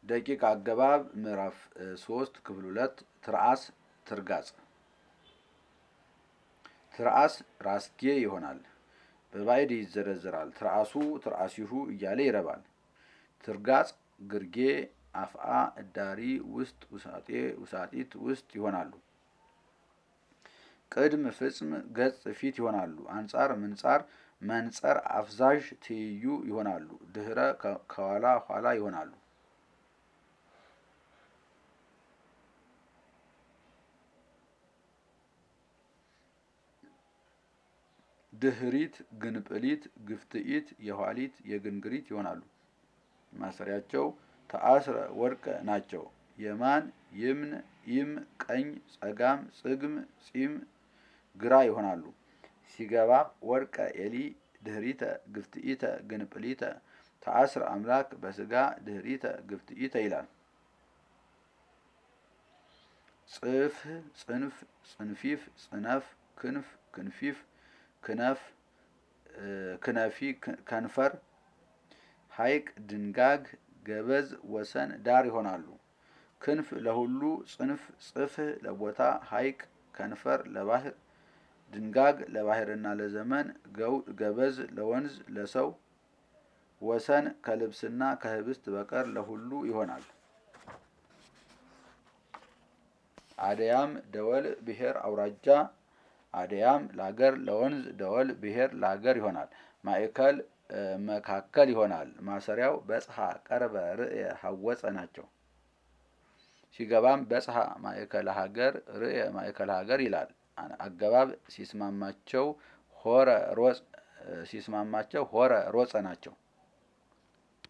ደቂቅ አገባብ ምዕራፍ ሶስት ክፍል ሁለት ትርአስ ትርጋጽ ትርአስ ራስጌ ይሆናል። በባዕድ ይዘረዘራል። ትርአሱ ትርአሲሁ እያለ ይረባል። ትርጋጽ ግርጌ፣ አፍአ፣ እዳሪ፣ ውስጥ፣ ውሳጤ፣ ውሳጢት ውስጥ ይሆናሉ። ቅድም ፍጽም ገጽ ፊት ይሆናሉ። አንጻር ምንጻር መንጸር አፍዛዥ ትይዩ ይሆናሉ። ድህረ ከኋላ ኋላ ይሆናሉ። ድህሪት ግንጵሊት ግፍትኢት የኋሊት የግንግሪት ይሆናሉ። ማሰሪያቸው ተአስረ ወርቀ ናቸው። የማን ይምን ኢም ቀኝ ጸጋም ጽግም ጺም ግራ ይሆናሉ። ሲገባ ወርቀ ኤሊ ድህሪተ ግፍትኢተ ግንጵሊተ ተአስረ አምላክ በስጋ ድህሪተ ግፍትኢተ ይላል። ጽፍ ጽንፍ ጽንፊፍ ጽነፍ ክንፍ ክንፊፍ ክነፍ ክነፊ ከንፈር ሐይቅ ድንጋግ ገበዝ ወሰን ዳር ይሆናሉ። ክንፍ ለሁሉ ጽንፍ ጽፍህ ለቦታ ሐይቅ ከንፈር ለባህር ድንጋግ ለባህርና ለዘመን ገበዝ ለወንዝ ለሰው ወሰን ከልብስና ከህብስት በቀር ለሁሉ ይሆናል። አደያም ደወል ብሔር አውራጃ አደያም ለአገር ለወንዝ ደወል ብሔር ለአገር ይሆናል። ማእከል መካከል ይሆናል። ማሰሪያው በጽሐ ቀርበ ርእየ ሐወፀ ናቸው። ሲገባም በጽሐ ማእከለ ሀገር ርእየ ማእከለ ሀገር ይላል። አገባብ ሲስማማቸው ሆረ ሮጽ ሲስማማቸው ሆረ ሮጸ ናቸው።